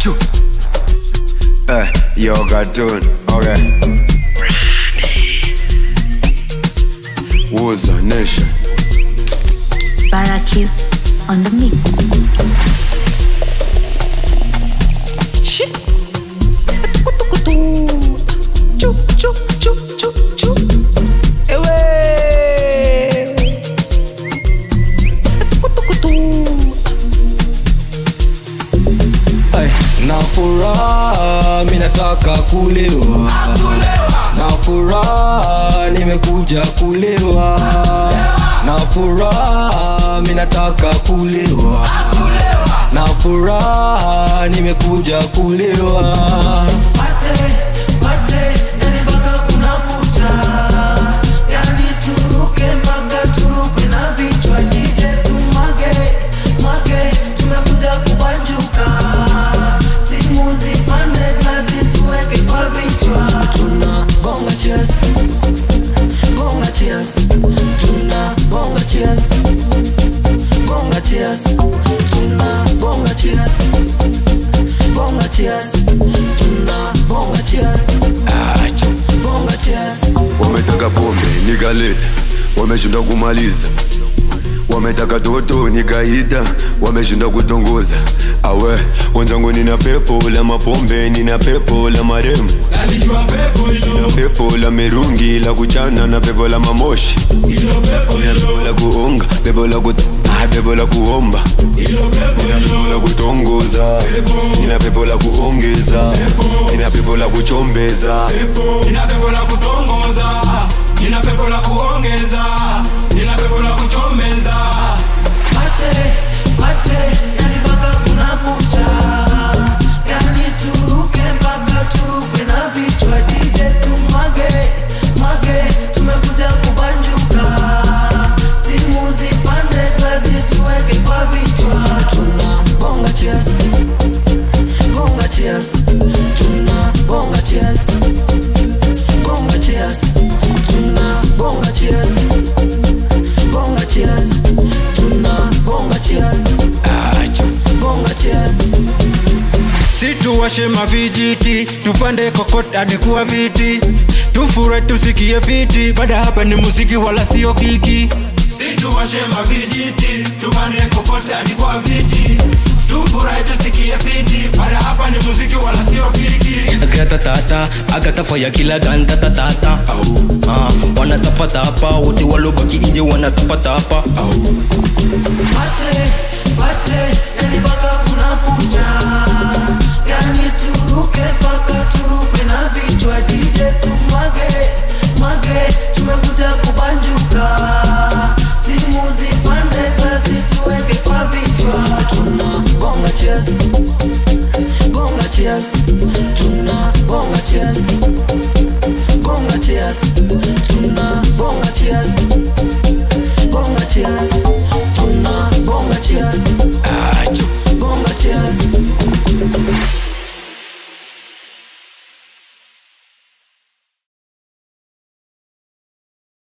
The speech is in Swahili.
Achu. Eh, yo cartoon. Okay. Wuza Nation. Barakis on the mix. Ay, na furaha mi nataka kulewa na furaha nimekuja kulewa na furaha mi nataka kulewa na furaha nimekuja kulewa Gonga cheers, gonga cheers, tuna gonga cheers, gonga cheers, tuna gonga cheers, gonga cheers, tuna gonga cheers, Achu. gonga cheers. Wametaka pombe nikaleta, wameshinda kumaliza. Wametaka toto nikaita, wameshinda kutongoza. Awe wenzangu, nina pepo la mapombe, nina pepo la maremu, nina pepo la mirungi la kuchana na pepo la mamoshi, nina pepo la kuonga, pepo la kut ah, pepo la kuomba, nina pepo la kutongoza, nina pepo la kuongeza, nina pepo la kuchombeza. nina pepo la kutongoza nina pepo la kuongeza nina pepo la kuchomeza Tuna gonga cheers, gonga cheers, tuna gonga cheers, gonga cheers, tuna gonga cheers, gonga cheers, tuna gonga cheers, Achu. gonga cheers. situwashe mavijiti tupande kokot hadi kuwa viti tufure tusikie fiti baada hapa ni muziki wala sio kiki situwashe mavijiti tupande kokot hadi kuwa viti tufurahi tusikie fiti baada hapa ni muziki wala sio kiki Gratatata, agatafaya kila ganda tatata Ah, wanatapatapa wote walobaki nje wanatapatapa Tuna gonga cheers, gonga cheers, tuna gonga cheers,